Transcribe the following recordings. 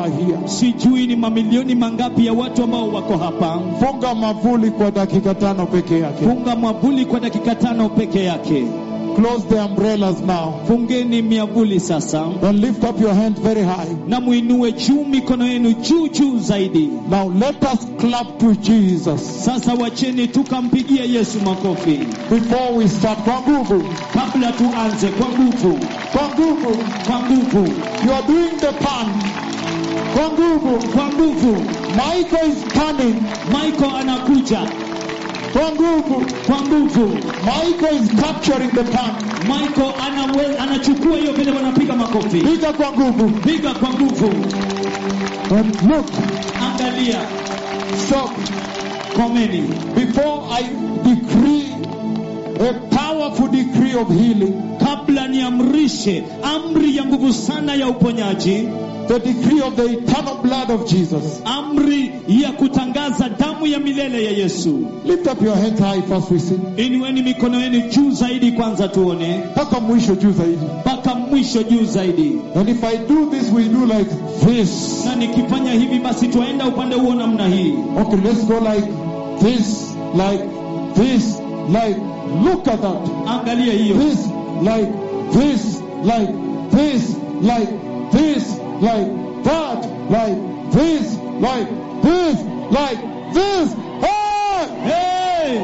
are here. sijui ni mamilioni mangapi ya watu ambao wako hapa Funga mavuli kwa dakika tano peke yake. funga mwavuli kwa dakika tano peke yake Close the umbrellas now. fungeni miavuli sasa Then lift up your hand very high. na muinue juu mikono yenu juu juu zaidi Now let us clap to Jesus sasa wacheni tukampigia yesu makofi before we start. Kwa nguvu. kabla tuanze kwa nguvu Kwa nguvu. kwa nguvu You are doing the pan. Kwa nguvu. kwa nguvu Michael is panning. michael anakuja Kwa nguvu. kwa nguvu Michael is capturing the pan. michael anawe, anachukua hiyo vile wanapiga makofi Piga kwa nguvu. piga kwa nguvu And look. angalia Stop. komeni Before I decree a powerful decree of healing, kabla niamrishe amri ya nguvu sana ya uponyaji the decree of the eternal blood of Jesus. amri ya kutangaza damu ya milele ya yesu Lift up your hands high first we sing. inueni mikono yenu juu zaidi kwanza tuone Mpaka mwisho juu zaidi. mpaka mwisho juu zaidi And if I do this, we do like this. na nikifanya hivi basi twaenda upande huo namna hii Okay, let's go like this, like this, like, look at that. angalia hiyo This, like this, like this, like this, like that, like this, like this, like this. Hey! hey!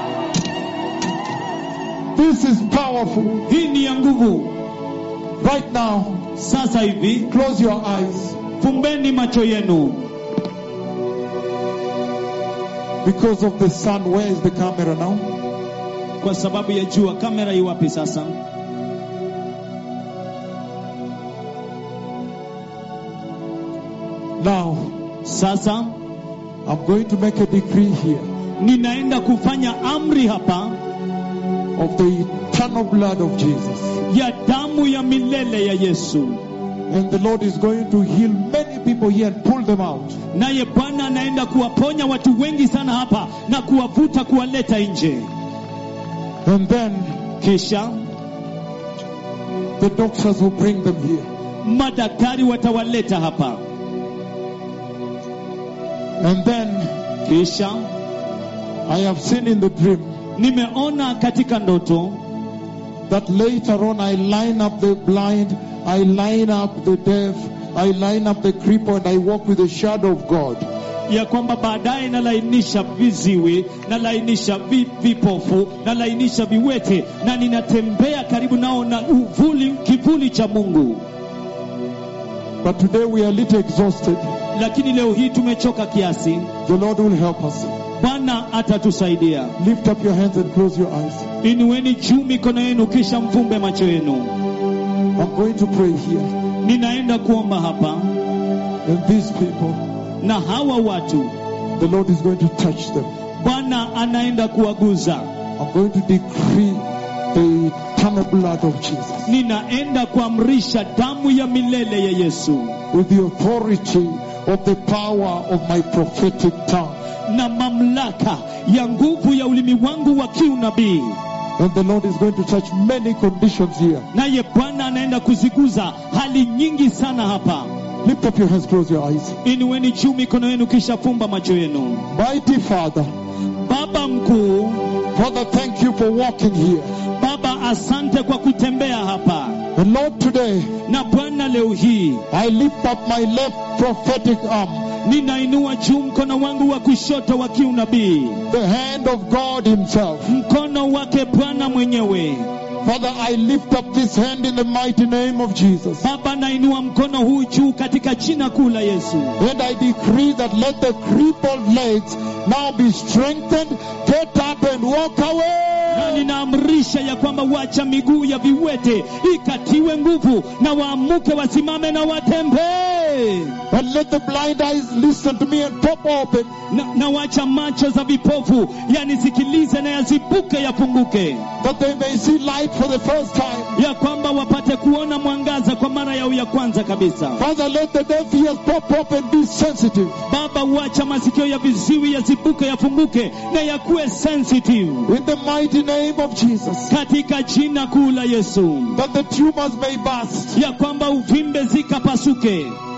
This is powerful. hii ni ya nguvu Right now, sasa hivi close your eyes fumbeni macho yenu because of the sun. Where is the camera now? kwa sababu ya jua kamera iwapi sasa Now, sasa I'm going to make a decree here ninaenda kufanya amri hapa of the eternal blood of Jesus. ya damu ya milele ya yesu And the Lord is going to heal many people here and pull them out. naye bwana anaenda kuwaponya watu wengi sana hapa na kuwavuta kuwaleta nje And then kisha the doctors will bring them here. madaktari watawaleta hapa And then kisha I have seen in the dream nimeona katika ndoto that later on I line up the blind, I line up the deaf, I line up the cripple, and I walk with the shadow of God. ya kwamba baadaye nalainisha viziwi nalainisha vi, vipofu nalainisha viwete na ninatembea karibu nao na uvuli kivuli cha mungu But today we are a little exhausted. lakini leo hii tumechoka kiasi The Lord will help us. bwana atatusaidia Lift up your hands and close your eyes. inueni juu mikono yenu kisha mfumbe macho yenu I'm going to pray here. ninaenda kuomba hapa And these people, na hawa watu the Lord is going to touch them. bwana anaenda kuwaguza I'm going to decree the eternal blood of Jesus ninaenda kuamrisha damu ya milele ya yesu with the authority of the power of my prophetic tongue. na mamlaka ya nguvu ya ulimi wangu wa kiunabii And the Lord is going to touch many conditions here. naye bwana anaenda kuziguza hali nyingi sana hapa Lift up your hands, close your eyes. inueni juu mikono yenu kisha fumba macho yenu Mighty Father, baba mkuu Father, thank you for walking here. baba asante kwa kutembea hapa And Lord, today na bwana leo hii I lift up my left prophetic arm, ninainua juu mkono wangu wa kushoto wa kiunabii the hand of God Himself. mkono wake bwana mwenyewe Father, I lift up this hand in the mighty name of Jesus. baba nainua mkono huu juu katika jina kuu la yesu And I decree that let the crippled legs now be strengthened, get up and walk na away. ninaamrisha ya kwamba wacha miguu ya viwete ikatiwe nguvu na waamuke wasimame na watembee And let the blind eyes listen to me and pop open. na, na wacha macho za vipofu yanisikilize na yazibuke yafunguke That they may see light for the first time. ya kwamba wapate kuona mwangaza kwa mara yao ya kwanza kabisa Father, let the deaf ears pop open, be sensitive. baba wacha masikio ya viziwi yazibuke yafunguke na yakuwe sensitive In the mighty name of Jesus. katika jina kuu la yesu That the tumors may burst. ya kwamba uvimbe zikapasuke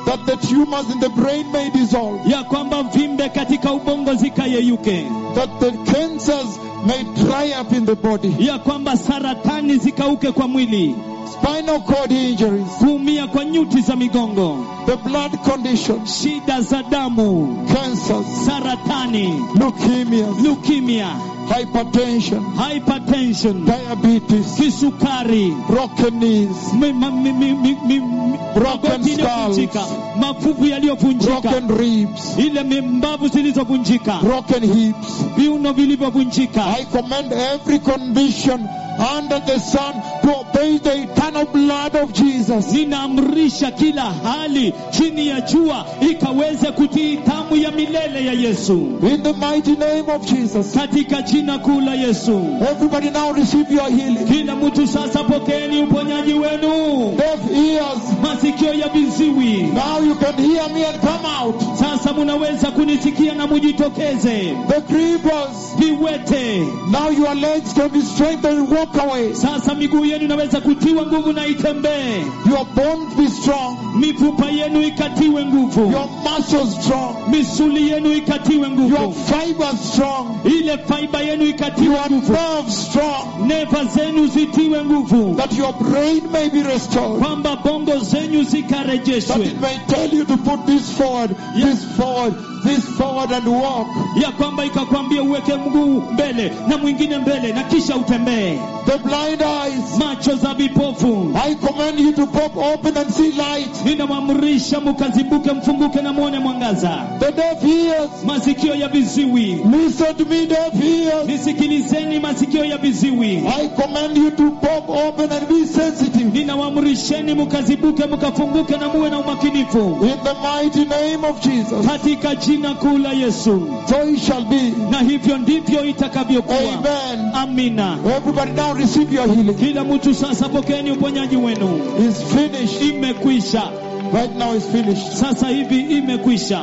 that the tumors in the brain may dissolve, ya kwamba vimbe katika ubongo zikayeyuke, that the cancers may dry up in the body, ya kwamba saratani zikauke kwa mwili, spinal cord injuries, kuumia kwa nyuti za migongo, the blood conditions, shida za damu, cancers, saratani, leukemias, leukemia, hypertension, hypertension, diabetes, kisukari, broken knees, mi- ma- mi- mi- mi- mi- mi- Broken magoti iliyovunjika, skulls. mafuvu yaliyovunjika, broken ribs, ile mimbavu zilizovunjika, broken hips. viuno vilivyovunjika. I command every condition under the sun to obey the eternal blood of Jesus. Ninaamrisha kila hali chini ya jua ikaweze kutii tamu ya milele ya Yesu, In the mighty name of Jesus. katika jina kuu la Yesu. Everybody now receive your healing. Kila mtu sasa pokeeni uponyaji wenu. Deaf ears. Masikio ya viziwi Now you can hear me and come out. sasa munaweza kunisikia na mujitokeze. The creepers. Viwete Now your legs can be strengthened and walk away. sasa miguu yenu inaweza kutiwa nguvu na itembee. Your bones be strong. Mifupa yenu ikatiwe nguvu, Your muscles strong. misuli yenu ikatiwe Your nguvu, fibers strong. ile faiba yenu ikatiwe Your nguvu, nerves strong. neva zenu zitiwe nguvu, That your brain may be restored. kwamba bongo zenyu That zikarejeshwe, it may tell you to put this forward, Yeah. this forward, this forward and walk. ya kwamba ikakwambia uweke mguu mbele na mwingine mbele na kisha utembee. The blind eyes. Macho za vipofu I command you to pop open and see light. ninamwamrisha mukazibuke, mfunguke na mwone mwangaza. The deaf ears. Masikio ya viziwi, Listen to me, deaf ears. nisikilizeni masikio ya viziwi. I command you to pop open and be sensitive. Ninawamrisheni mukazibuke, mukafunguke na muwe na umakinifu In the mighty name of Jesus. katika jina kuu la Yesu, So it shall be. na hivyo ndivyo itakavyokuwa. Amen. Amina. Everybody now receive your healing. Kila mtu sasa pokeeni uponyaji wenu. It's finished. Imekwisha Right now it's finished. sasa hivi, imekwisha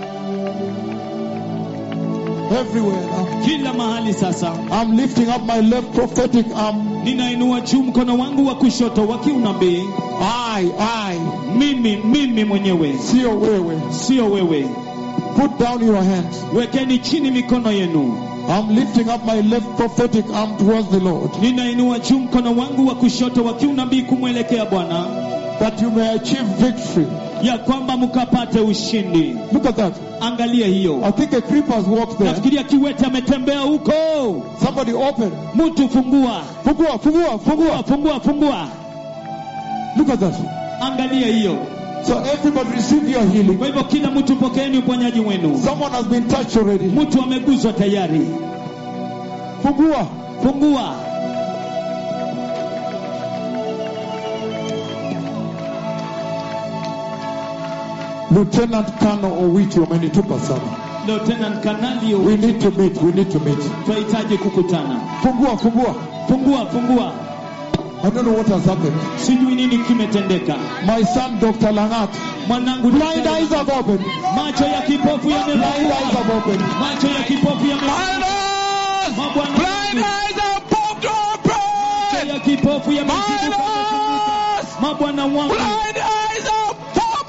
Everywhere now. kila mahali. Sasa I'm lifting up my left prophetic arm. ninainua juu mkono wangu wa kushoto wa kiunabii. I, I, Mimi, mimi mwenyewe, sio wewe. sio wewe. Put down your hands. Wekeni chini mikono yenu. I'm lifting up my left prophetic arm towards the Lord. Ninainua juu mkono wangu wa kushoto wa kiunabii kumwelekea Bwana, That you may achieve victory. ya kwamba mkapate ushindi. Look at that. Angalia hiyo. I think a creeper's walked there. Nafikiria kiwete ametembea huko. Somebody open. Mtu fungua, Fungua, fungua, fungua. fungua, fungua. Look at that. Angalia hiyo. So everybody receive your healing. Kwa hivyo kila mtu pokeeni uponyaji wenu. Someone has been touched already. Mtu ameguzwa tayari. Fungua. Fungua. Lieutenant Colonel Owiti wamenitupa sana. Lieutenant Kanali, We need to meet. We need to meet. tunahitaji kukutana. Fungua, fungua. Fungua, fungua. I don't know what has happened. Sijui nini kimetendeka. My son, Dr. Langat. Mwanangu Blind eyes have opened. macho ya kipofu Blind eyes yamefungua. have opened. Macho ya kipofu yamefungua. eyes! Mabwana wangu, eyes have popped macho open! ya kipofu yamezibuka. eyes! Mabwana wangu, Blind